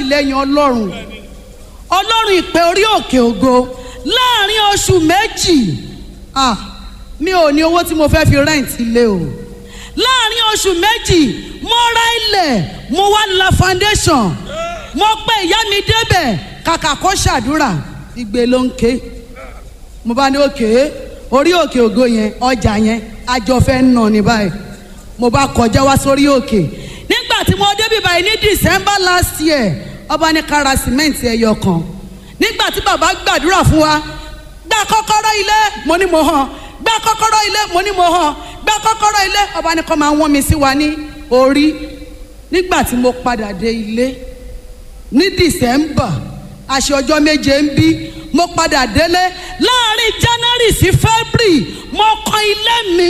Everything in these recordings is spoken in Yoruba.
àtìlẹ́yìn ọlọ́run ọlọ́run ìpè orí òkè ògo láàrin oṣù méjì ah mi ò ní owó tí mo fẹ́ fi rẹ́ǹtì ilé o láàrin oṣù méjì mo ra ilẹ̀ mo wá la foundation mo pe ìyá mi débẹ̀ kàkà kó ṣàdúrà igbe ló ń ké mo bá ní òkè orí òkè ògo yẹn ọjà yẹn àjọ fẹ́ ń nà ní báyìí mo bá kọjá wá sórí òkè nígbà tí mo débi báyìí ní december last year ọba ní kára sìmẹ́ǹtì ẹyọ kan nígbà tí bàbá gbàdúrà fún wa gba kọ́kọ́rọ́ ilé mo ní mo hàn gba kọ́kọ́rọ́ ilé mo ní mo hàn gba kọ́kọ́rọ́ ilé ọba ní kọ́ máa wọ́n mi sí wa ní orí nígbà tí mo padà dé ilé ní december àṣẹ ọjọ́ méje ń bí mo padà délé láàrin january sí february mo kan ilé mi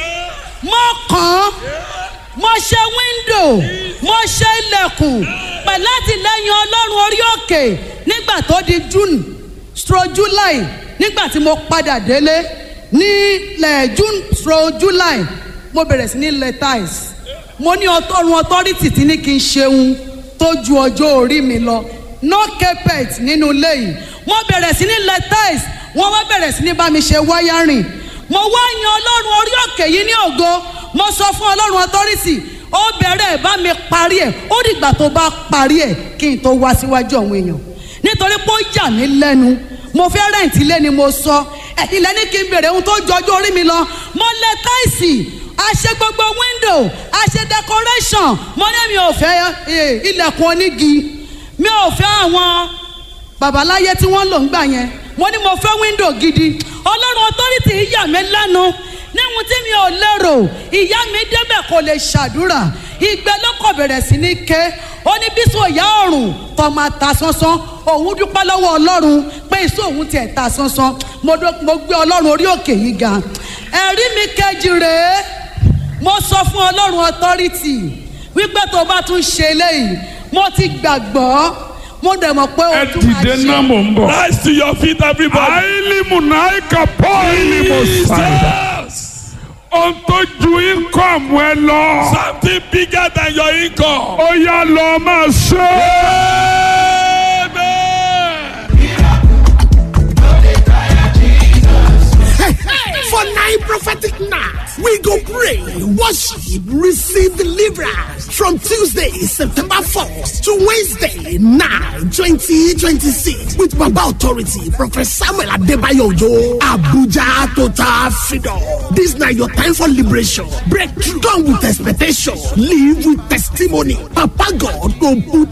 mo kàn án mo ṣe wíńdò mo ṣe ilẹ̀kùn pẹ̀lú àtìlẹ́yìn ọlọ́run orí òkè nígbà tó di june stro july nígbà tí mo padà délé ní lẹ̀ june stro july mo bẹ̀rẹ̀ sí ní lẹ̀ tiles mo ní ọtọ́run authority tí ní kí n ṣeun tó ju ọjọ́ orí mi lọ no carpet nínú ilé yìí mo bẹ̀rẹ̀ sí ní lẹ̀ tiles wọ́n wá bẹ̀rẹ̀ sí ní bá mi ṣe wiring mo wá yan ọlọ́run orí òkè yìí ní ògo mo sọ fún ọlọ́run authority ó bẹ̀rẹ̀ bá mi parí ẹ̀ ó dìgbà tó bá parí ẹ̀ kí n tó wá síwájú àwọn èèyàn nítorí pé ó yà mí lẹ́nu mo fẹ́ rẹ̀ǹtì ilé ni mo sọ ẹ̀yin lẹ́ni kí n bèrè ohun tó jọjú orí mi lọ mo lẹ táìsì a ṣe gbogbo window a ṣe decoration mo ní mi ò fẹ́ ilẹ̀kùn onígi mi ò fẹ́ àwọn babaláyé tí wọ́n lò ń gbà yẹn mo ní mo fẹ́ window gidi ọlọ́run authority yà mí lẹ́nu níhun tí mi ò lérò ìyá mi débẹ̀ kò lè ṣàdúrà ìgbẹ́ ló kọ̀ bẹ̀rẹ̀ sí ní ké ó ní bísí òyà ọ̀run tó máa ta sánsán òun dúpẹ́ lọ́wọ́ ọlọ́run pé ìṣó òun tiẹ̀ ta sánsán mo gbé ọlọ́run orí òkè yìí ga ẹ̀rí mi kejì rèé mo sọ fún ọlọ́run authority wípé tó bá tún ṣe eléyìí mo ti gbàgbọ́ mo dẹ̀ mọ̀ pé ẹ o tún máa dìde ṣe. náà mò ń bọ̀. Rise to your feet, everybody. àìlímù náà kà pọ́ ìlímù sàdá. Jesus. ohun tó ju íńkọ̀mù ẹ lọ. Something bigger than your income. ó yá lọ máa ṣe é. Amen. For nine prophetic nights, we go pray, worship, receive deliverance from Tuesday, September 4th to Wednesday, 9, 2026 with Baba Authority, Prophet Samuel Adebayo Ojo, Abuja Total Freedom. This now your time for liberation. Breakthrough. Come with expectation. Live with testimony. Papa God go put